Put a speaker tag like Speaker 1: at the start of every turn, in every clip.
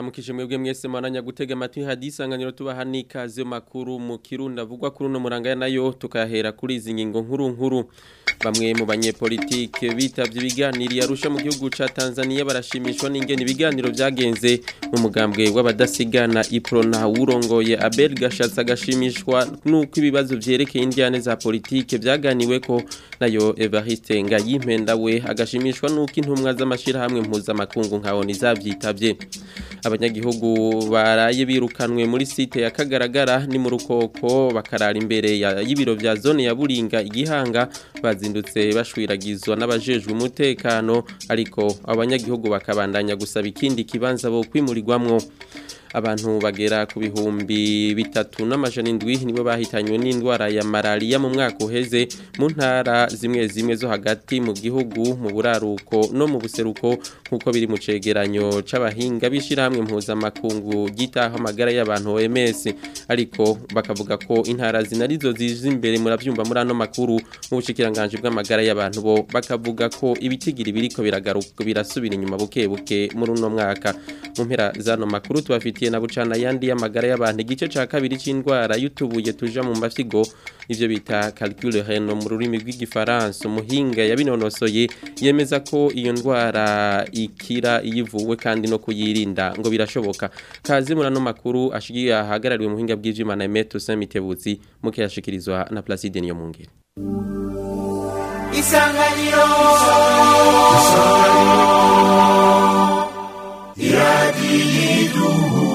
Speaker 1: ndabaramukije mwebwe mwese mwaranya gutega amatwi hadisanganiro tubaha n'ikaze makuru mu kirundi avugwa kuri uno muranga nayo tukahera kuri izi ngingo nkuru nkuru bamwe mu banyepolitike bitavye ibiganiro yarusha mu gihugu ca Tanzania barashimishwa n'ingene ibiganiro vyagenze mu mugambwe w'abadasigana Iprona urongoye Abel Gashatsi agashimishwa nuko ibibazo vyerekeye indiane za politike vyaganiweko nayo Evariste Ngayimpenda we agashimishwa nuko intumwa z'amashira hamwe mpuzamakungu nka ONU zavyitavye abanyagihugu baraye birukanwe muri site ya Kagaragara ni mu rukoko bakarara imbere y'ibiro vya zone ya Buringa igihanga bazindutse bashwiragizwa n'abajejwe umutekano ariko abanyagihugu bakabandanya gusaba ikindi kibanza bo kwimurirwamwo abantu bagera ku bihumbi bitatu n'amajana indwi nibo bahitanywe n'indwara ya malaria mu mwaka uheze mu ntara zimwe zimwe zo hagati mu gihugu mu buraruko no mu buseruko nk'uko biri mu cegeranyo c'abahinga b'ishirahamwe mpuzamakungu gitaho amagara y'abantu OMS ariko bakavuga ko intara zinarizo ziza imbere muravyumva muri ano makuru mu bushikiranganje bw'amagara y'abantu bo bakavuga ko ibitigiri biriko biragaruka birasubira inyuma buke buke muri uno mwaka mu mpera zano makuru tubafite bifitiye na bucana yandi y'amagara y'abantu igice ca kabiri c'indwara yutubuye tuja mu mafyigo ivyo bita calcul reno mu rurimi rw'igifaransa umuhinga yabinonosoye yemeza ko iyo ndwara ikira iyivuwe kandi no kuyirinda ngo birashoboka kaze muri ano makuru ashigiye ahagarariwe muhinga bw'ivyuma na Emeto Samitebutsi muke yashikirizwa na Placide niyo mungere
Speaker 2: Isanganiro Isanganiro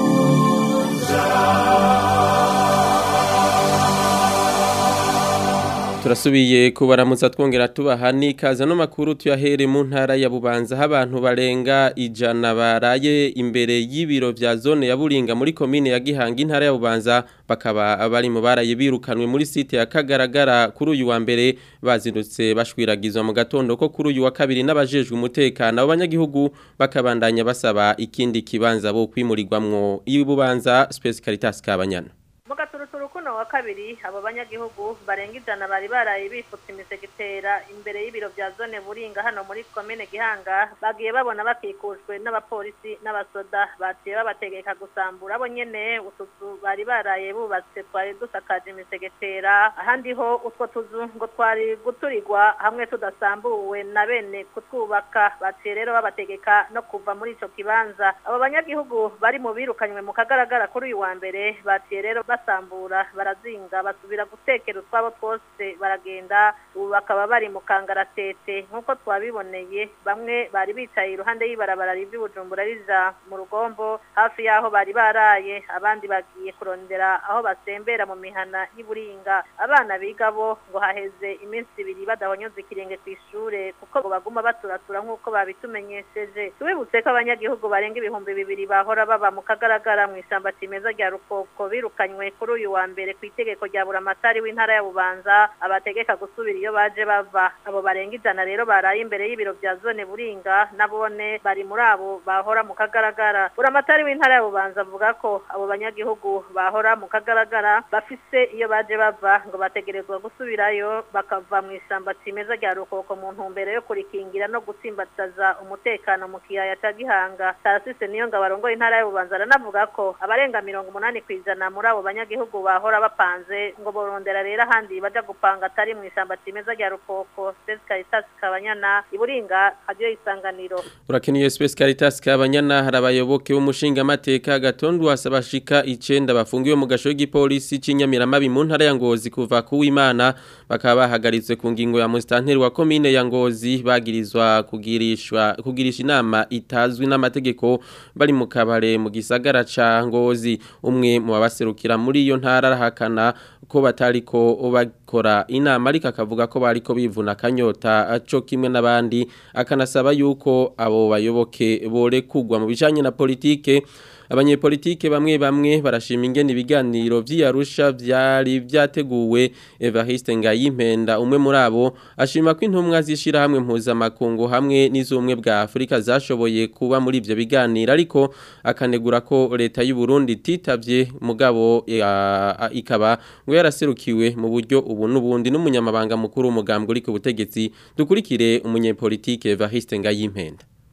Speaker 1: turasubiye kubaramutsa twongera tubaha n'ikaze no makuru tuyahere mu ntara ya Bubanza aho abantu barenga ijana baraye imbere y'ibiro vya zone ya Buringa muri komine ya Gihanga intara ya Bubanza bakaba bari mu baraye birukanwe muri site ya Kagaragara kuri uyu wa mbere bazindutse bashwiragizwa mu gatondo ko kuri uyu wa kabiri n'abajejwe umutekano abanyagihugu bakabandanya basaba ikindi kibanza bo kwimurirwamwo ibubanza Space Caritas kabanyana
Speaker 3: mugaturuturu kuno wa kabiri abo banyagihugu barenga ijana bari baraye bifutse imisegetera imbere y'ibiro vya zone buringa hano muri komine gihanga bagiye babona bakikujwe n'abapolisi n'abasoda baciye babategeka gusambura abo nyene utuzu bari baraye bubatse twari dusakaje imisegetera ahandi ho utwo tuzu ngo twari guturirwa hamwe tudasambuwe na bene kutwubaka baciye rero babategeka no kuva muri ico kibanza abo banyagihugu bari mu birukanywe mu kagaragara kuri uyu wa mbere baciye rero basambura barazinga basubira gutekera utwabo twose baragenda ubu bakaba bari mu kangaratete nk'uko twabiboneye bamwe bari bicaye iruhande y'ibarabara riva Bujumbura rija mu rugombo hafi y'aho bari baraye abandi bagiye kurondera aho basembera mu mihana y'Iburinga abana biga bo ngo haheze iminsi ibiri badahonyoza ikirenge ku ishure kuko ngo baguma baturatura nk'uko babitumenyesheje tubibutse ko abanyagihugu barenga ibihumbi bibiri bahora baba mu kagaragara mu ishyamba kimeza rya rukoko birukanywe kuri uyu wa mbere ku itegeko rya buramatari w'intara ya bubanza abategeka gusubira iyo baje bava abo barenga ijana rero baraye imbere y'ibiro vya zone buringa nabone bari muri abo bahora mu kagaragara buramatari w'intara ya bubanza avuga ko abo banyagihugu bahora mu kagaragara bafise iyo baje bava ngo bategerezwa gusubirayo bakava mu ishyamba kimeza rya rukoko mu ntumbero yo kurikingira no gutsimbataza umutekano mu kiyaya ca gihanga tarasise niyo ngo abarongoye intara ya bubanza aranavuga ko abarenga mirongo umunani kw'ijana muri abo banyagihugu bahora bapanze ngo borondera rero ahandi baja gupanga atari mu ishyamba kimeza rya rukoko Space Caritas Kabanyana iburinga hadiyo isanganiro
Speaker 1: urakeniye Space Caritas Kabanyana hari abayoboke b'umushinga amateka gatondo asabashika icenda bafungiwe mu gasho y'igipolisi c'inyamiramabi mu ntara ya Ngozi kuva ku Imana bakaba bahagaritse ku ngingo ya mustanteri wa komine ya Ngozi bagirizwa kugirishwa kugirisha inama itazwi n'amategeko bari mu kabare mu gisagara ca Ngozi umwe mu babaserukira muri iyo ntara arahakana ko batariko bakora inama ariko akavuga ko bariko bivuna kanyota aco kimwe n'abandi akanasaba yuko abo bayoboke bore kugwa mu bijanye na politike abanyepolitike bamwe bamwe barashima ingene ibiganiro vy'Arusha vyari vyateguwe Evariste Ngayimpenda umwe muri abo ashima ko intumwa zishira hamwe mpuzamakungu hamwe n'izumwe bwa Afrika zashoboye kuba muri ivyo biganiro ariko akanegura ko leta y'u Burundi titavye mugabo ya, ikaba ngo yaraserukiwe mu buryo ubu n'ubundi n'umunyamabanga mukuru w'umugambwe uri ku butegetsi dukurikire umunyepolitike Evariste Ngayimpenda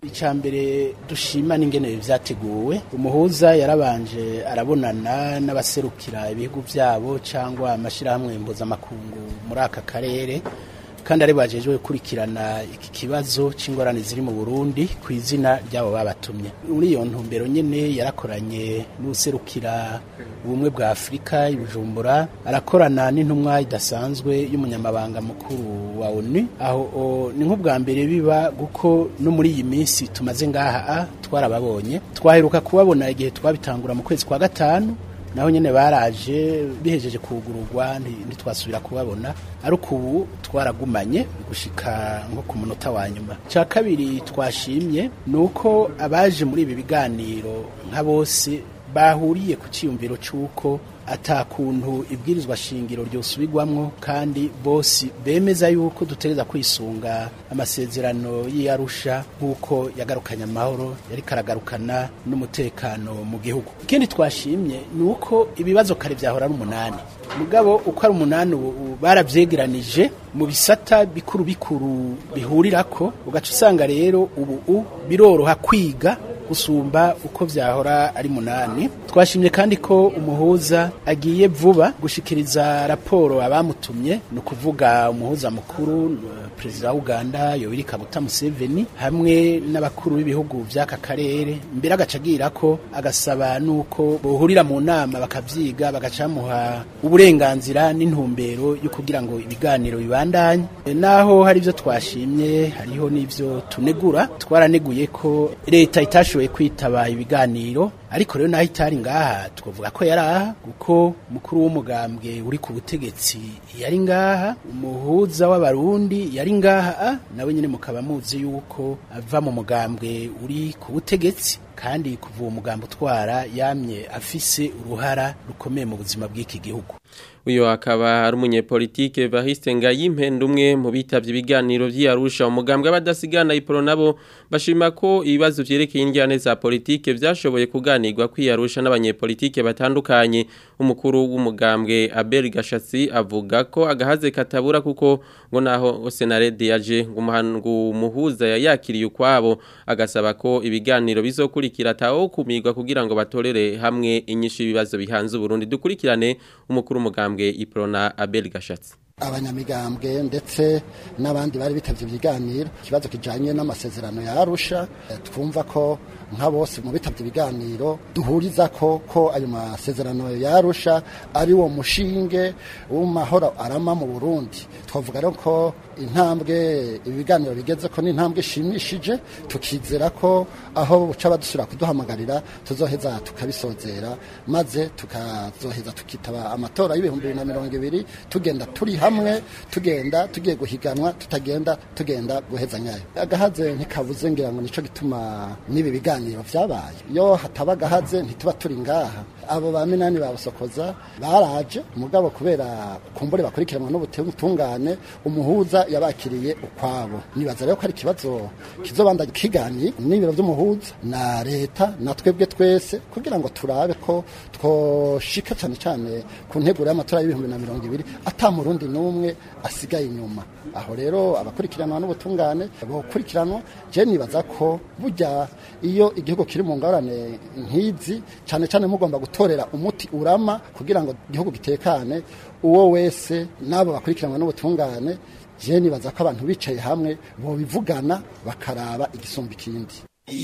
Speaker 4: icya mbere dushima n'ingene vyateguwe umuhuza yarabanje arabonana n'abaserukira ibihugu vyabo cyangwa amashirahamwe mpuzamakungu muri aka karere kandi ari bajejwe gukurikirana iki kibazo c'ingorane ziri mu Burundi ku izina ryabo babatumye muri iyo ntumbero nyene yarakoranye n'userukira ubumwe bwa Afurika ibujumbura arakorana n'intumwa idasanzwe y'umunyamabanga mukuru wa ONU aho ni nk'ubwa mbere biba guko no muri iyi minsi tumaze ngaha twarababonye twaheruka kubabona igihe twabitangura mu kwezi kwa gatanu naho nyene baraje bihejeje kugururwa ntitwasubira kubabona ariko ubu twaragumanye gushika nko ku munota wa nyuma cya kabiri twashimye ni uko abaje muri ibi biganiro nka bose bahuriye ku cyiyumviro cy'uko atakuntu ibwirizwa shingiro ryosubirwamwo kandi bose bemeza yuko dutegereza kwisunga amasezerano y'iyarusha nk'uko yagarukanye amahoro yari karagarukana n'umutekano mu gihugu ikindi twashimye ni uko ibibazo kare byahora ari umunani mugabo uko ari umunani ubu barabyegeranije mu bisata bikuru bikuru bihurirako ugaca usanga rero ubu biroroha kwiga gusumba uko vyahora ari munani twashimye kandi ko umuhuza agiye vuba gushikiriza raporo abamutumye ni ukuvuga umuhuza mukuru perezida wa Uganda Yoweri Kaguta Museveni hamwe n'abakuru b'ibihugu vy'aka karere mbere agaca agira ko agasaba nuko bohurira mu nama bakavyiga bagacamuha uburenganzira n'intumbero yo kugira ngo ibiganiro bibandanye naho hari ivyo twashimye hariho n'ivyo tunegura twaraneguye ko leta itashoboye kwitaba ibiganiro ariko rero naho itari ngaha twavuga ko yari aha kuko mukuru w'umugambwe uri ku butegetsi yari ngaha umuhuza w'abarundi yari ngaha nawe nyine mukaba muzi yuko ava mu mugambwe uri ku butegetsi kandi kuva uwo mugambo utwara yamye afise uruhara rukomeye mu buzima bw'iki gihugu
Speaker 1: uyu akaba ari umunyepolitike Bahiste Ngayimpenda umwe mu bitavye ibiganiro vy'Arusha umugambwe abadasigana iporo nabo bashima ko ibibazo vyerekeye indyane za politike vyashoboye kuganirwa kwiyarusha n'abanyepolitike batandukanye umukuru w'umugambwe Abel Gashatsi avuga ko agahaze katabura kuko ngo naho Senarede yaje ngo umuhuza yayakiriye ukwabo agasaba ko ibiganiro bizokurikira tawo kumigwa kugira ngo batorere hamwe inyishu ibibazo bihanze Burundi dukurikirane umukuru w'umugambwe Iprona Abel Gashatsi
Speaker 5: abanyamigambwe ndetse n'abandi bari bitavye ibiganiro ikibazo kijanye n'amasezerano ya Arusha twumva ko nka bose mu bitavye ibiganiro duhuriza ko ko ayo masezerano ya Arusha ari wo mushinge w'amahoro arama mu Burundi twavuga rero ko intambwe ibiganiro bigeze ko n'intambwe ishimishije tukizera ko aho buca badusubira kuduhamagarira tuzoheza tukabisozera maze tukazoheza tukitaba amatora y'ibihumbi bibiri na mirongo ibiri tugenda turi hamwe tugenda tugiye guhiganwa tutagenda tugenda guheza nyayo agahaze ntikabuze ngira ngo nico gituma n'ibi biganiro vyabaye iyo hataba agahaze ntituba turi ngaha abo ba minani babusokoza baraje mugabo kubera kumbure bakurikiranwa n'ubutungane umuhuza yabakiriye ukwabo nibaza rero ko ari ikibazo kizobanda kiganye n'ibiro by'umuhuza na leta na twebwe twese kugira ngo turabe ko twoshika cyane cyane ku nteguro y'amatora y'ibihumbi na mirongo ibiri ata murundi n'umwe asigaye inyuma aho rero abakurikiranwa n'ubutungane bokurikiranwa je nibaza ko burya iyo igihugu kiri mu ngorane nk'izi cyane cyane mugomba gutorera umuti urama kugira ngo igihugu gitekane uwo wese n'abo bakurikiranwa n'ubutungane je nibaza ko abantu bicaye hamwe bobivugana bakaraba igisumba ikindi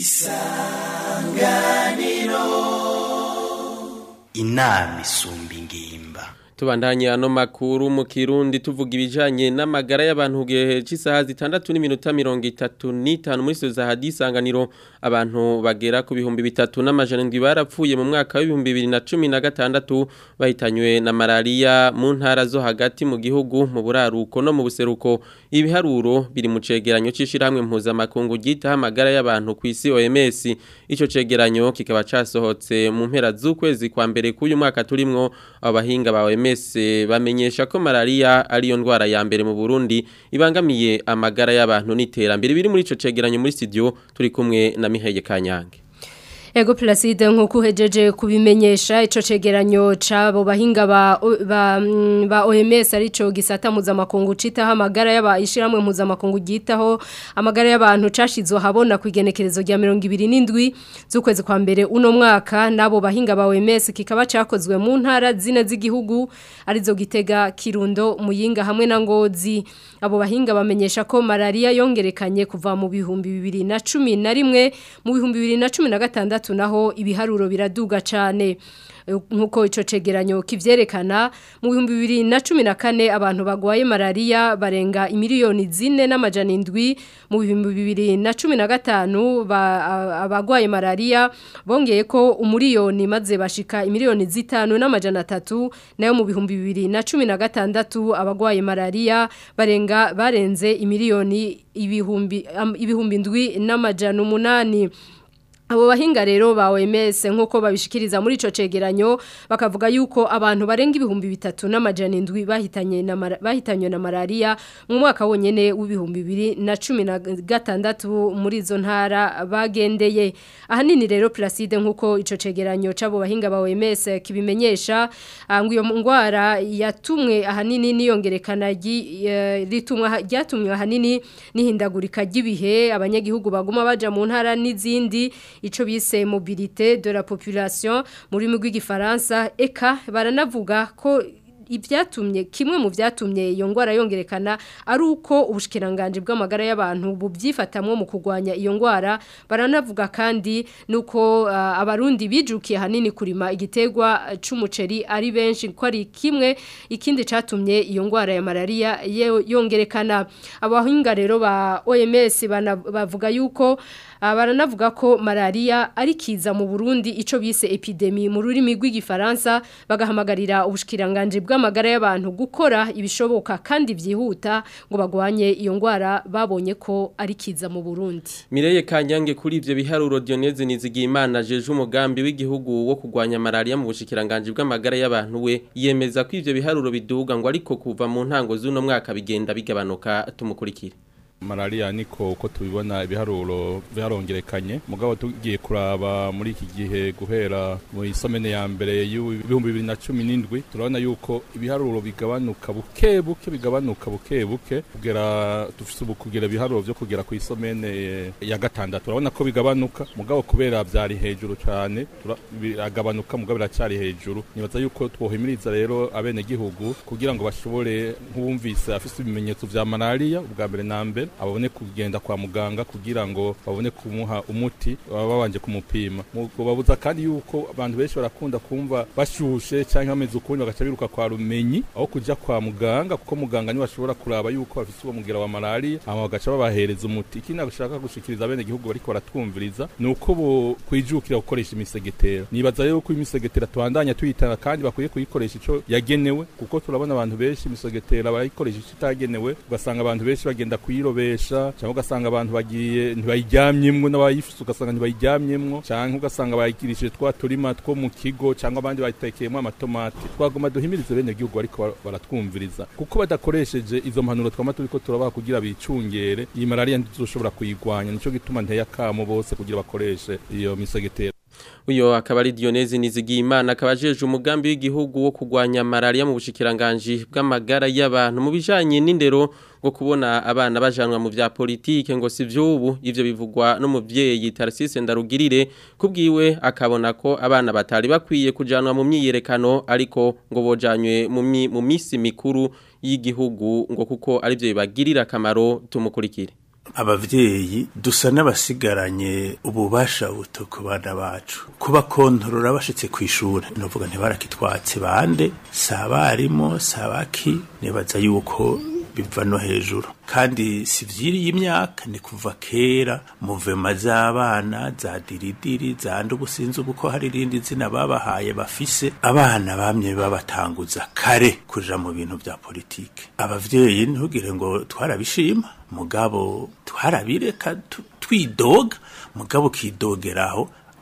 Speaker 2: isanganiro inama isumba ingimba
Speaker 1: Tubandanye ano makuru mu Kirundi tuvuga ibijanye n'amagara y'abantu gihe cy'isaha zitandatu n'iminota 35 muri so za hadisanganiro abantu bagera ku bihumbi bitatu n'amajana ndwi barapfuye mu mwaka w'ibihumbi 2016 bahitanywe na malaria mu ntara zo hagati mu gihugu mu buraruko no mu buseruko ibiharuro biri mu cegeranyo c'ishiramwe mpuza makungu gita amagara y'abantu ku isi OMS ico cegeranyo kikaba casohotse mu mpera z'ukwezi kwa mbere k'uyu mwaka turimwo abahinga ba OMS bamenyesha ko malaria ariyo ndwara ya mbere mu Burundi ibangamiye amagara y'abantu n'iterambere biri muri ico cegeranyo muri studio turi kumwe na Miheye Kanyange
Speaker 6: Ego Placide nkuko uhejeje kubimenyesha ico cegeranyo cabo bahinga ba ba, mm, ba OMS arico gisata mpuzamakungu citaho amagara y'abayishiramwe mpuzamakungu gitaho amagara y'abantu cashizwe habona kwigenekerezo rya 27 z'ukwezi kwa mbere uno mwaka nabo bahinga ba OMS kikaba cakozwe mu ntara zine z'igihugu arizo gitega Kirundo Muyinga hamwe na Ngozi abo bahinga bamenyesha ko malaria yongerekanye kuva mu bihumbi 2011 mu bihumbi 2016 naho ibiharuro biraduga cyane nkuko ico cegeranyo kivyerekana mu bihumbi bibiri na cumi na kane abantu bagwaye malaria barenga imiliyoni zine n'amajana indwi mu bihumbi bibiri na cumi na gatanu abagwaye malaria bongeye ko umuriyoni maze bashika imiliyoni zitanu n'amajana atatu nayo mu bihumbi bibiri na cumi na gatandatu abagwaye malaria barenga barenze imiliyoni ibihumbi ibihumbi indwi n'amajana umunani Abo bahinga rero ba OMS nkuko babishikiriza muri ico cegeranyo bakavuga yuko abantu barenga ibihumbi bitatu n'amajana indwi bahitanye na bahitanywe na malaria mu mwaka wonyene w'ibihumbi 2016 muri izo ntara bagendeye ahanini rero Placide nkuko ico cegeranyo cabo bahinga ba OMS kibimenyesha ngo iyo ngwara yatumwe ahanini niyongerekana ritumwa ryatumwe ahanini nihindagurika ry'ibihe abanyagihugu baguma baja mu ntara n'izindi ico bise mobilité de la population muri rurimi rw'igifaransa eka baranavuga ko ibyatumye kimwe mu byatumye iyo ngwara yongerekana ari uko ubushikiranganje bw'amagara y'abantu bubyifatamwe mu kurwanya iyo ngwara baranavuga kandi nuko uh, abarundi bijukiye hanini kurima igitegwa c'umuceri ari benshi ko ari kimwe ikindi catumye iyo ngwara ya malaria yongerekana abahinga rero ba OMS bavuga yuko baranavuga ko malaria ari kiza mu Burundi ico bise epidemi mu rurimi rw'igifaransa bagahamagarira ubushikiranganje bw'amagara y'abantu gukora ibishoboka kandi byihuta ngo bagwanye iyo ngwara babonye ko ari kiza mu Burundi
Speaker 1: Mireye Kanyange kuri ivyo biharuro Dioneze Nizigimana jeje umugambi w'igihugu wo kugwanya malaria mu bushikiranganje bw'amagara y'abantu we yemeza ko ivyo biharuro biduga ngo ariko kuva mu ntango z'uno mwaka bigenda bigabanuka tumukurikire
Speaker 7: malaria niko uko tubibona ibiharuro byarongerekanye mugabo tugiye kuraba muri iki gihe guhera mu isomene ya mbere y'ibihumbi bibiri na cumi n'indwi turabona yuko ibiharuro bigabanuka buke buke bigabanuka buke buke kugera dufite ubu kugera ibiharuro byo kugera ku isomene ya gatandatu turabona ko bigabanuka mugabo kubera byari hejuru cyane biragabanuka mugabo biracyari hejuru nibaza yuko twohimiriza rero abenegihugu kugira ngo bashobore nk'uwumvise afite ibimenyetso vya malaria ubwa mbere na mbere abone kugenda kwa muganga kugira ngo babone kumuha umuti baba babanje kumupima babuza kandi yuko abantu benshi barakunda kumva bashushe cyangwa bameze ukundi bagaca biruka kwa rumenyi aho kujya kwa muganga kuko muganga niwe ashobora kuraba yuko bafite uwo mugira wa malaria hama bagaca babahereza umuti ikindi nashaka gushikiriza abene gihugu bariko baratwumviriza ni uko bo kwijukira gukoresha imisegetera nibaza rero ko imisegetera tubandanya tuyitanga kandi bakwiye kuyikoresha ico yagenewe kuko turabona abantu benshi imisegetera barayikoresha ico itagenewe ugasanga abantu benshi bagenda kuyiro besha cyangwa ugasanga abantu bagiye ntibayiryamyemwo n'abayifise ugasanga ntibayiryamyemwo cyangwa ugasanga bayigirishije twa turima two mu kigo cyangwa abandi bayitekeyemo amatomati twagoma duhimirize bene gihugu ariko baratwumviriza kuko badakoresheje izo mpanuro twama turiko turabaha kugira bicungere iyi malaria ntizoshobora kuyigwanya nico gituma nteye akamo bose kugira bakoreshe iyo misegetera
Speaker 1: Uyo akaba ari Dionezi Nizigimana akaba ajeje umugambi w'igihugu wo kugwanya malaria mu bushikiranganje bw'amagara y'abantu mu bijanye n'indero ngo kubona abana bajanwa mu vya politike ngo si vyubu ivyo bivugwa n'umuvyeyi Tarsise Ndarugirire kubwiwe akabona ko abana batari bakwiye kujanwa mu myiyerekano ariko ngo bojanywe mu misi mikuru y'igihugu ngo kuko ari byo bibagirira akamaro tumukurikire
Speaker 2: abavyeyi dusa n'abasigaranye ububasha buto ku bana bacu kuba kontorora bashitse ku ishure novuga ntibarakitwatse bande sabarimo sabaki nibaza yuko biva no hejuru kandi si vyiriye imyaka ni kuva kera muvema z'abana za diridiri za ndubusinzi ubu ko hari irindi zina babahaye bafise abana bamye babatanguza kare kuja mu bintu vya politike abavyeyi ntugire ngo twarabishima mugabo twarabireka twidoga mugabo kidogeraho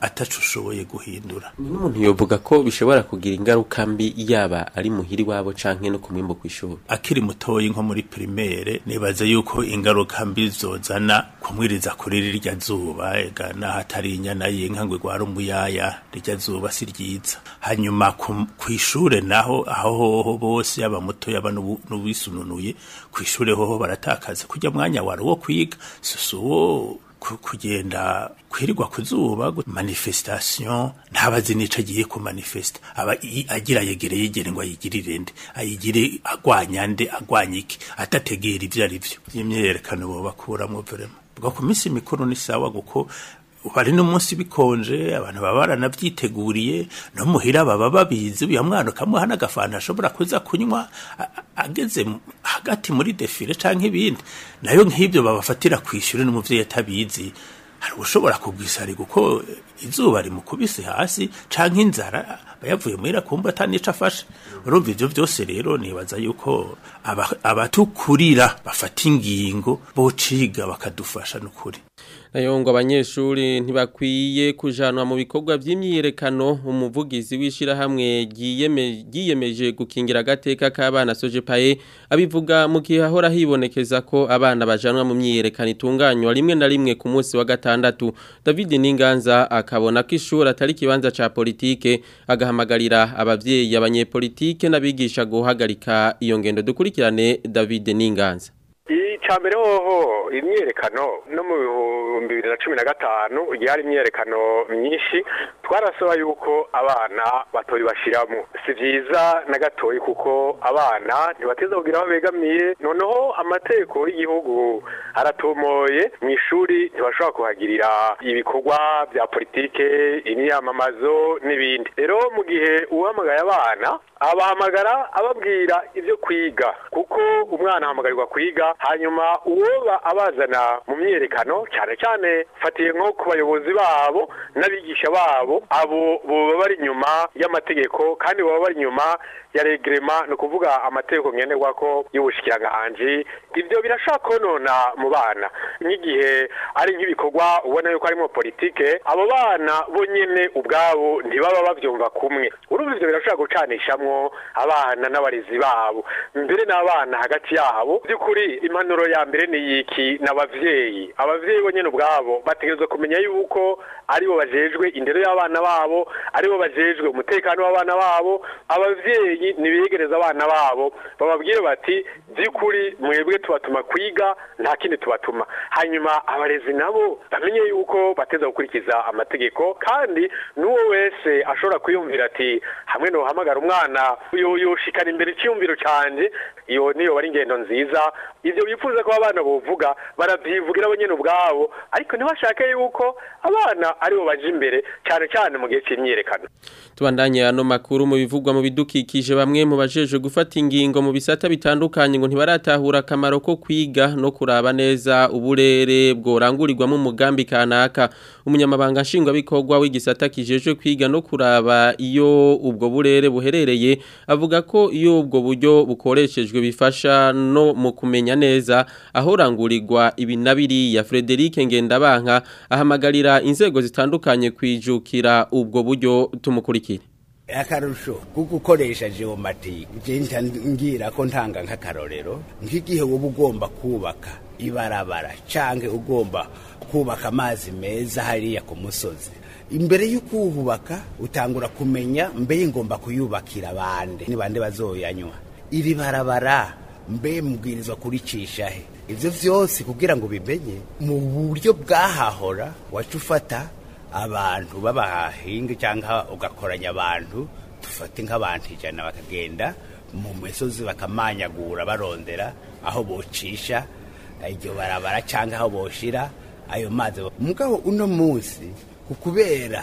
Speaker 2: ataco ushoboye guhindura
Speaker 1: n'umuntu yovuga ko bishobora kugira ingaruka mbi yaba ari muhiri wabo canke no kumwimbo kw'ishuri
Speaker 2: akiri mutoyi nko muri primaire nibaza yuko ingaruka mbi zozana kumwiriza kuri rirya zuba ega naho atari inyana y'inka ngo igwara umuyaya rirya zuba si ryiza hanyuma ku- kw'ishure naho aho hoho bose yaba muto yaba n'ubu- n'ubisununuye kw'ishure hoho baratakaza kurya mwanya wari wo kwiga susu wo ku- kugenda kwirirwa ku zuba gu- manifestation ntabazi nico agiye ku manifesta aba i- agira yegere yegere ngo ayigirire nde ayigire agwanya nde agwanya iki atategera ivyo ari vyo vy'imyerekano bo bakuramwo vraiment bwo ku minsi mikuru ni sawa guko bari n'umunsi bikonje abantu baba baranavyiteguriye no muhira baba babizi uyu mwana ukamuha n'agafanta ashobora kuza kunywa a- a- ageze mu- hagati muri defile canke ibindi nayo nk'ibyo babafatira kw'ishure n'umuvyeyi atabizi hari ushobora kugwisari kuko izuba rimukubise hasi canke inzara aba yavuye muhira kumva atanico afashe urumva ivyo vyose rero nibaza yuko aba- abatukurira bafata ingingo bociga bakadufasha n'ukuri
Speaker 1: nayo ngo abanyeshuri ntibakwiye kujanwa mu bikorwa by'imyiyerekano umuvugizi w'ishirahamwe ryiyeme- ryiyemeje gukingira agateka k'abana sojepaye abivuga mu gihe hahora hibonekeza ko abana bajanwa mu myiyerekano itunganywa rimwe na rimwe ku munsi wa gatandatu david ninganza akabona ko ishuri atari ikibanza ca politike agahamagarira abavyeyi abanyepolitike n'abigisha guhagarika iyo ngendo dukurikirane david ninganza
Speaker 8: icya mbere hoho imyerekano no mu bihumbi bibiri na cumi na gatanu igihe hari imyerekano myinshi twarasaba yuko abana batoyi bashiramo si byiza na gatoyi kuko abana ntibateza kugira aho begamiye noneho amategeko y'igihugu aratomoye mu ishuri ntibashobora kuhagirira ibikorwa bya politike imyamamazo n'ibindi rero mu gihe uhamagaye abana abahamagara ababwira ibyo kwiga kuko umwana ahamagarirwa kwiga hanyuma uwoba abazana mu myerekano cyane cyane fatiye nko ku bayobozi babo n'abigisha babo abo baba bari inyuma y'amategeko kandi baba bari inyuma ya regrema ni ukuvuga amategeko ngenderwa ko y'ubushikiranganji ibyo birashobora konona mu bana nk'igihe ari nk'ibikorwa ubona yuko harimo politike abo bana bo nyene ubwabo ntibaba bavyumva kumwe urumva ivyo birashobora gucanishamwo abana n'abarezi babo mbere n'abana hagati yabo by'ukuri impanuro ya mbere ni yiki n'abavyeyi abavyeyi bo nyene ubwabo bategerezwa kumenya yuko aribo bajejwe indero y'abana babo aribo bajejwe umutekano w'abana babo abavyeyi nibegereza abana babo bababwire bati by'ukuri mwebwe tubatuma kwiga nta kindi tubatuma hanyuma abarezi nabo bamenye yuko bateza gukurikiza amategeko kandi n'uwo wese ashobora kwiyumvira ati hamwe nohamagara umwana yo- yoshikana imbere icyiyumviro canje iyo niyo bari ingendo nziza ivyo bifuza ko abana bovuga baravyivugira bo nyene ubwabo ariko ntibashake yuko abana aribo baje imbere cyane cyane mu gihe c'imyiyerekano
Speaker 1: Tubandanye ano makuru mu bivugwa mu bidukikije bamwe mu bajeje gufata ingingo mu bisata bitandukanye ngo ntibaratahura akamaro ko kwiga no kuraba neza uburere bworangurirwamo umugambi kanaka umunyamabanga nshingwabikorwa w'igisata kijejwe kwiga no kuraba iyo ubwo burere buherereye avuga ko iyo ubwo buryo bukoreshejwe bifasha no mu kumenya neza aho rangurirwa ibi na biriya Frederic Ngendabanka ahamagarira inzego zitandukanye kwijukira ubwo buryo tumukurikire
Speaker 9: akarusho ko gukoresha geomatike ugenda ngira ko ntanga nk'akarorero nk'igihe wowe ugomba kubaka ibarabara cyangwa ugomba kubaka amazi meza hariya ku musozi imbere yo kuhubaka utangura kumenya mbe ngomba kuyubakira bande ni bande bazoyanywa iri barabara mbe mubwirizwa kuricisha he ibyo byose kugira ngo bimenye mu buryo bwahahora wacu ufata abantu b'abahinga cyangwa ugakoranya abantu dufate nk'abantu ijana bakagenda mu misozi bakamanyagura barondera aho bocisha iryo barabara cyangwa aho boshira ayo mazi mugabo uno munsi kubera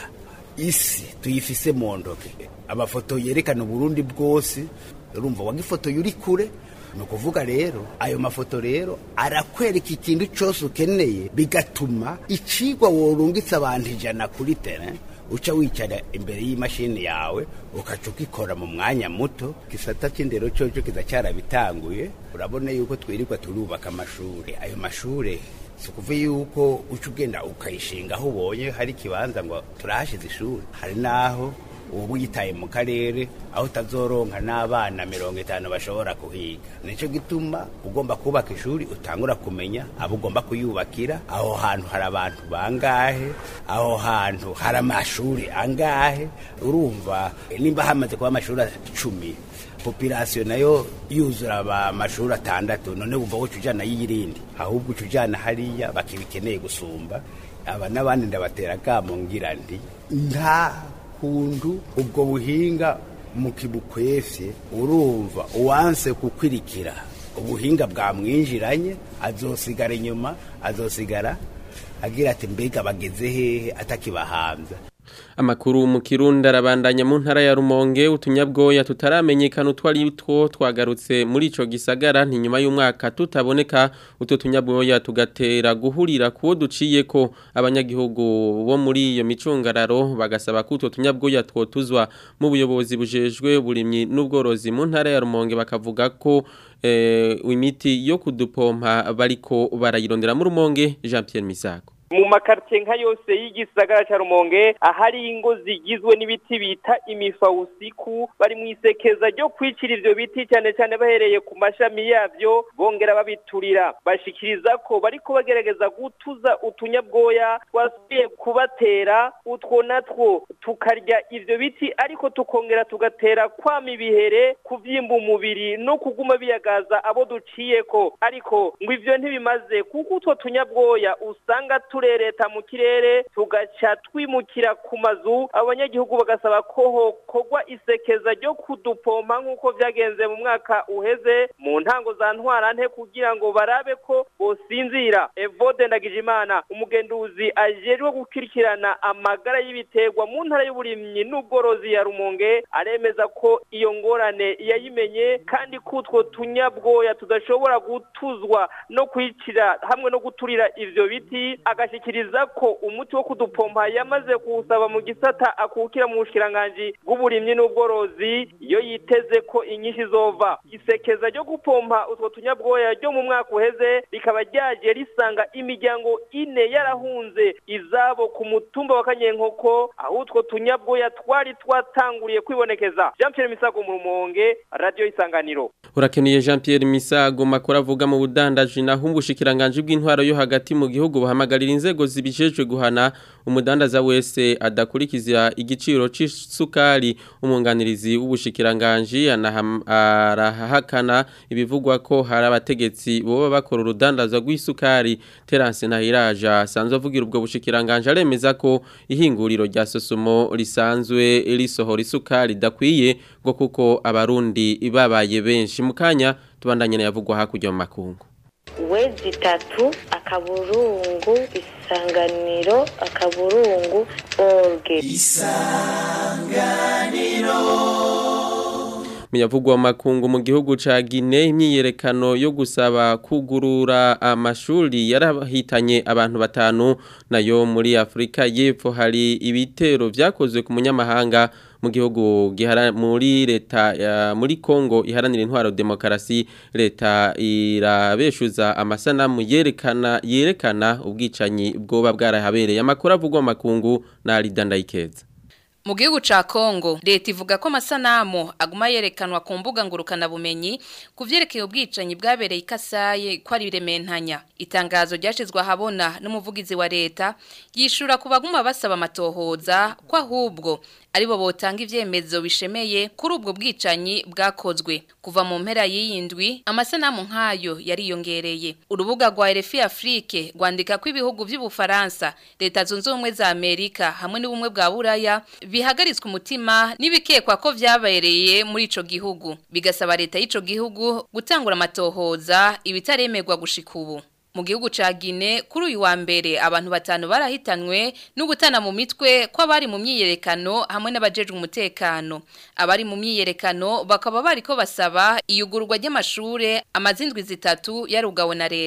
Speaker 9: isi tuyifise mu ntoke amafoto yerekana uburundi bwose urumva wagifotoye uri kure ni ukuvuga rero ayo mafoto rero arakwereka ikintu cyose ukeneye bigatuma icigwa worungitse abantu ijana kuri tere uca wicara imbere y'imashini yawe ukaca ukikora mu mwanya muto gisata cy'indero cyoco kiza cyarabitanguye urabona yuko twirirwa turubaka amashuri ayo mashuri si ukuvuga yuko uca ugenda ukayishinga aho ubonye hari ikibanza ngo turahashize ishuri hari n'aho uba uyitaye mu karere aho utazoronka n'abana mirongo itanu bashobora kuhiga nicyo gituma ugomba kubaka ishuri utangura kumenya abo ugomba kuyubakira aho hantu hari abantu bangahe aho hantu hari amashuri angahe urumva nimba hamaze kuba amashuri icumi popirasiyo nayo yuzura amashuri atandatu none wumva woca ujyana y'irindi ahubwo uca ujyana hariya bakibikeneye gusumba aba n'abandi ndabatera akamo ngira ndi nta kuntu ubwo buhinga mukibukwefye urumva uwanse kukwirikira ubuhinga bwamwinjiranye azosigara inyuma azosigara agira ati mbega bageze hehe atakibahambya
Speaker 1: Amakuru mu Kirundi arabandanya mu ntara ya Rumonge utunyabwoya tutaramenyekana utwari two twagarutse muri ico gisagara nti nyuma y'umwaka tutaboneka uto tunyabwoya tugatera guhurira kuwo duciye ko abanyagihugu bo muri iyo micungararo bagasaba ko uto tunyabwoya twotuzwa mu buyobozi bujejwe burimyi n'ubworozi mu ntara ya Rumonge bakavuga ko eh, imiti yo kudupompa bariko barayirondera mu Rumonge Jean Pierre Misago
Speaker 10: mu makartie nka yose y'igisagara ca Rumonge ahari ingo zigizwe n'ibiti bita imifawusiku bari mu isekeza ryo kwicira ivyo biti cyane cyane bahereye ku mashami yavyo bongera babiturira bashikiriza ko bariko bagerageza gutuza utunyabwoya twasubiye kubatera utwo natwo tukarya ivyo biti ariko tukongera tugatera kwama ibihere kuvyimba umubiri no kuguma biyagaza abo duciyeko ariko ngo ivyo ntibimaze kuko utwo tunyabwoya usanga tu turereta mu kirere tugaca twimukira ku mazu abanyagihugu bagasaba ko hokorwa isekeza ryo kudupompa nk'uko vyagenze mu mwaka uheze mu ntango za ntwarante kugira ngo barabe ko bosinzira evode ndagijimana umugenduzi ajejwe gukurikirana amagara y'ibiterwa mu ntara y'uburimyi n'ubworozi ya rumonge aremeza ko iyo ngorane yayimenye kandi ko utwo tunyabwoya tudashobora gutuzwa no kwicira hamwe no guturira ivyo biti agashikiriza ko umuti wo kudupompa yamaze kuwusaba mu gisata akukira mu bushikiranganji bw'uburimyi n'ubworozi iyo yiteze ko inyinshi zova isekeza ryo gupompa utwo tunyabwoya ryo mu mwaka uheze rikaba ryaje risanga imiryango ine yarahunze izabo ku mutumba wa kanyenkoko aho utwo tunyabwoya twari twatanguriye kwibonekeza jean pierre misago mu rumonge radiyo isanganiro
Speaker 1: urakeneye Jean Pierre Misago makora avuga mu budandaji naho ubushikiranganje bw'intwaro yo hagati mu gihugu bahamagarira inzego zibijejwe guhana umudandaza wese adakurikiza igiciro c'isukari umunganirizi w'ubushikiranganje arahakana ibivugwa ko hari abategetsi boba bakora urudandaza rw'isukari Terence Nahiraja asanzwe avugira ubwo bushikiranganje aremeza ko ihinguriro rya Sosumo risanzwe risohora isukari dakwiye ngo kuko abarundi babaye benshi mukanya tubandanye na yavugwa hakurya mu makungu
Speaker 11: wezi itatu akaburungu isanganiro akaburungu orge
Speaker 1: Miyavugwa makungu mu gihugu ca Guinea imyiyerekano yo gusaba kugurura amashuri yarahitanye abantu batanu nayo muri Afrika y'Epfo hari ibitero vyakozwe ku munyamahanga mu gihugu gihara muri leta ya muri Kongo iharanira intwaro demokarasi leta irabeshuza amasanamu yerekana yerekana ubwicanyi bwoba bwarahabereye amakuru avugwa makungu na Ridandayikeza
Speaker 12: Mu gihugu ca Kongo leta ivuga ko amasanamu aguma yerekanwa ku mbuga ngurukana bumenyi kuvyerekeye ubwicanyi bwabereye ikasaye ko ari birementanya itangazo ryashizwe ahabona n'umuvugizi wa leta yishura ku baguma basaba amatohoza ko ahubwo aribo botanga ivyemezo bishemeye kuri ubwo bwicanyi bwakozwe kuva mu mpera y'iyindwi amasanamu nkayo yariyongereye urubuga rwa RFI Afrique rwandika ko ibihugu by'ubufaransa leta zunze ubumwe za Amerika hamwe n'ubumwe bwa Buraya bihagaritswe umutima n'ibikekwa ko vyabereye muri ico gihugu bigasaba leta y'ico gihugu gutangura amatohoza ibitaremerwa gushika ubu mu gihugu ca Guinea kuri uyu wa mbere abantu batanu barahitanwe no gutana mu mitwe ko abari mu myiyerekano hamwe n'abajejwe umutekano abari mu myiyerekano bakaba bariko basaba iyugururwa ry'amashure amazindwi zitatu yarugawe na leta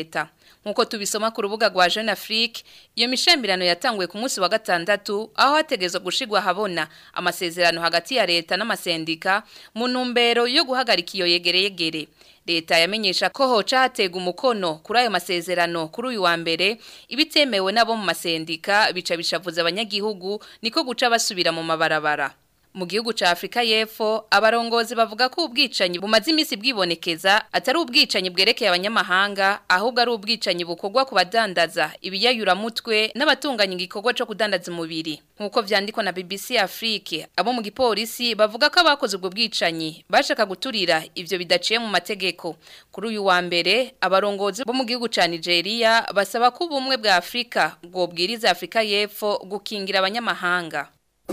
Speaker 12: nkuko tubisoma ku rubuga rwa Jeune Afrique iyo mishamirano yatanguye ku munsi wa gatandatu aho hategezwe gushigwa habona amasezerano hagati ya leta n'amasendika mu ntumbero yo guhagarika iyo yegereyegere leta yamenyesha ko hoca hatega umukono kuri ayo masezerano kuri uyu wa mbere ibitemewe nabo mu masendika bica bishavuza abanyagihugu niko guca basubira mu mabarabara mu gihugu ca Afrika y'Epfo abarongozi bavuga ko ubwicanyi bumaze imisi bwibonekeza atari ubwicanyi bwerekeye abanyamahanga ahubwo ari ubwicanyi bukorwa ku badandaza ibiyayura mutwe n'abatunganya igikorwa cyo kudandaza umubiri nkuko vyandikwa na BBC Afrique abo mu gipolisi bavuga ko abakoze ubwo bwicanyi bashaka guturira ivyo bidaciye mu mategeko kuri uyu wa mbere abarongozi bo mu gihugu ca Nigeria basaba ko ubumwe bwa Afrika bwobwiriza Afrika y'Epfo gukingira abanyamahanga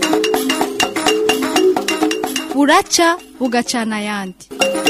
Speaker 13: buraca bugacana ayandi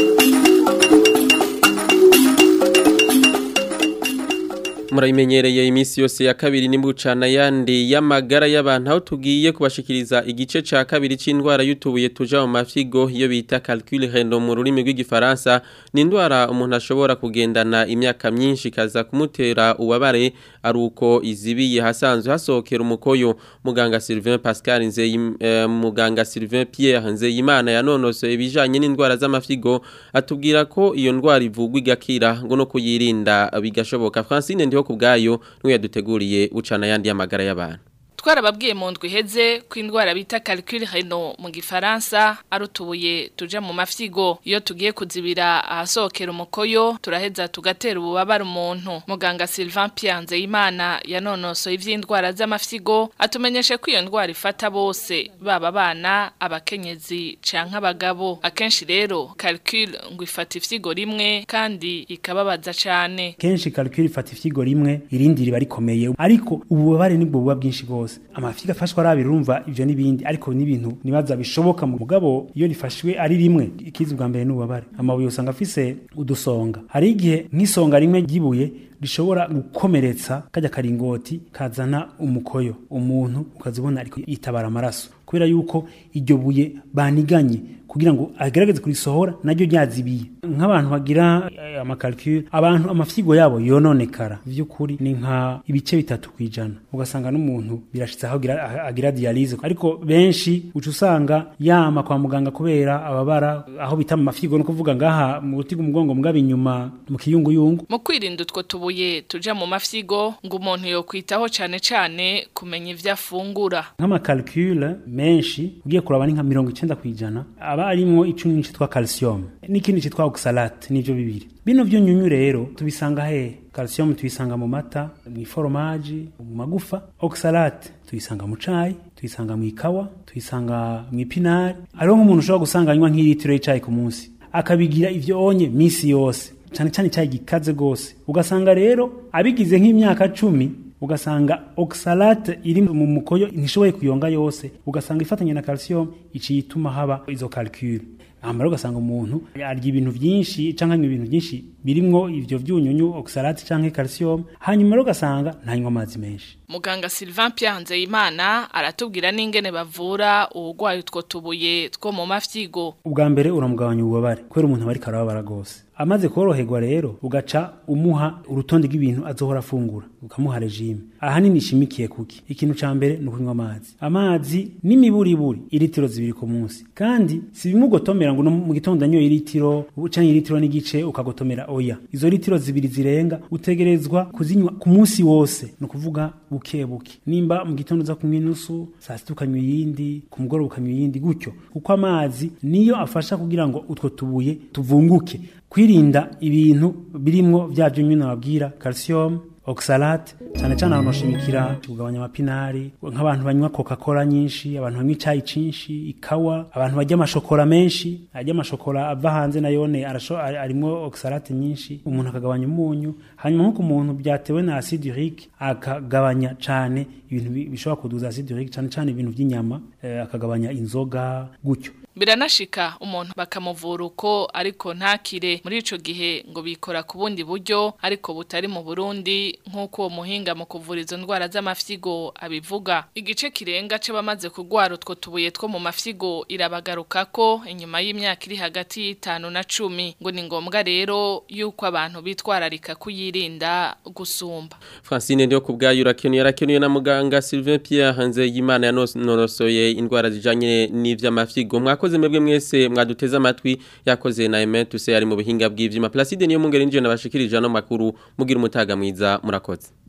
Speaker 1: murabimenyereye iminsi yose ya kabiri n'imbucana yandi y'amagara y'abantu aho tugiye kubashikiriza igice ca kabiri c'indwara y'utubuye tuja mu mafigo iyo bita calcul rendo mu rurimi rw'igifaransa ni indwara umuntu ashobora kugendana imyaka myinshi kaza kumutera ubabare ari uko izibiye hasanzwe hasohokera umukoyo muganga Sylvain Pascal Nzey eh, muganga Sylvain Pierre Nzeyimana yanonosoye ibijanye n'indwara z'amafigo atubwira ko iyo ndwara ivugwa igakira ngo no kuyirinda bigashoboka Francine ndiho kubgayo niwe yaduteguriye ucana yandi y'amagara y'abantu
Speaker 14: twarababwiye mu ndwi iheze ko indwara bita calcul reno mu gifaransa ari utubuye tuje mu mafyigo iyo tugiye kuzibira ahasohokera umukoyo turaheza tugatera ububabare umuntu muganga Sylvain Pianze Imana yanonosoye ivy'indwara z'amafyigo atumenyeshe ko iyo ndwara ifata bose baba bana abakenyezi canke abagabo akenshi rero calcul ngo ifata ifyigo rimwe kandi ikababaza cane
Speaker 15: kenshi calcul ifata ifyigo rimwe irindi riba rikomeye ariko ububabare nibwo buba bwinshi bwose amafiga afashwa arabira urumva ivyo nibindi ariko n'ibintu nibaza bishoboka mu mugabo iyo rifashwe ari rimwe ikizi bwa mbere n'ububabare amabuye usanga afise udusonga hari igihe nk'isonga rimwe ryibuye rishobora gukomeretsa kajya karingoti kazana umukoyo umuntu ukazibona ariko yitabara amaraso kubera yuko iryo buye baniganye kugira ngo agerageze kurisohora naryo ryazibiye nk'abantu bagira amakalcule abantu amafyigo yabo yononekara vy'ukuri ni nka ibice bitatu kwijana ugasanga n'umuntu birashitse aho agira, agira dialyse ariko benshi uca usanga yama kwa muganga kubera ababara aho bita mu mafyigo no kuvuga ngaha mu gutiga umugongo mugaba inyuma mu kiyunguyungu
Speaker 14: mu kwirinda utwo tubuye tuja mu mafyigo ngo umuntu yokwitaho cane cane kumenya ivyo afungura
Speaker 15: nk'amakalcule menshi ugiye kuraba ni nka mirongo icenda kwijana aba arimwo icumi citwa calcium n'ikindi citwa oxalate nivyo bibiri bino vyunyunyu rero tubisanga he calcium tuyisanga mu mata mu iforomaji mu magufa oxalate tuyisanga mu cayi tuyisanga mu ikawa tuyisanga mu ipinari hariho nk'umuntu ushobora gusanga anywa nk'ilitiro y'icayi ku munsi akabigira ivyo onye misi yose cane cane icayi gikaze gose ugasanga rero abigize nk'imyaka cumi ugasanga oxalate iri mu mukoyo ntishoboye kuyonga yose ugasanga ifatanye na calcium iciye ituma haba izo calcule amara ugasanga umuntu arya ibintu byinshi canke anywa ibintu byinshi birimwo ivyo vyunyunyu oxalate canke calcium hanyuma rero ugasanga ntanywa amazi menshi
Speaker 14: muganga Sylvain Pianze Imana aratubwira n'ingene bavura ubugwayi utwo tubuye two mu mafyigo
Speaker 15: ubwa mbere uramugabanya ububabare kubera umuntu aba ariko arababara gose amaze koroherwa rero ugaca umuha urutonde rw'ibintu azohora afungura ukamuha regime ahanini ishimikiye kuki ikintu ca mbere ni ukunywa amazi amazi n'imiburiburi iritiro zibiri ku munsi kandi si bimugotomera ngo no mu gitondo anyoye iritiro canke iritiro n'igice ukagotomera oya izo litiro zibiri zirenga utegerezwa kuzinywa ku munsi wose ni ukuvuga buke buke nimba mu gitondo uza kunywa inusu saa sita ukanywa iyindi ku mugoroba ukanywa iyindi gutyo kuko amazi niyo afasha kugira ngo utwo tubuye tuvunguke kwirinda ibintu birimwo vya vyunywi nababwira calcium oxalate cyane cyane abantu bashimikira kugabanya amapinari nk'abantu banywa coca-cola nyinshi abantu banywa icayi cinshi ikawa abantu barya amashokora menshi arya amashokora ava hanze nayone arimwo oxalate nyinshi umuntu akagabanya umunyu hanyuma nk'uko umuntu byatewe na acide urique akagabanya cane ibintu bishobora kuduza acide urique cyane cyane ibintu by'inyama eh, akagabanya inzoga gutyo
Speaker 14: biranashika umuntu bakamuvura uko ariko ntakire muri ico gihe ngo bikora ku bundi buryo ariko butari mu Burundi nk'uko uwo muhinga mu kuvura izo ndwara z'amafyigo abivuga igice kirenga c'abamaze kugwara utwo tubuye two mu mafyigo irabagaruka ko inyuma y'imyaka iri hagati y'itanu na cumi ngo ni ngombwa rero yuko abantu bitwararika kuyirinda gusumba
Speaker 1: Francine ndio kubgayo urakenuye yarakenuye na muganga Sylvain Pierre hanze y'Imana yanorosoye indwara zijanye n'ivy'amafyigo mwakoze mwebwe mwese mwaduteza amatwi yakoze na Aimé Tuse ari mu bihinga bw'ivyuma Placide niyo mungere nje nabashikirije no makuru mugira umutaga mwiza murakoze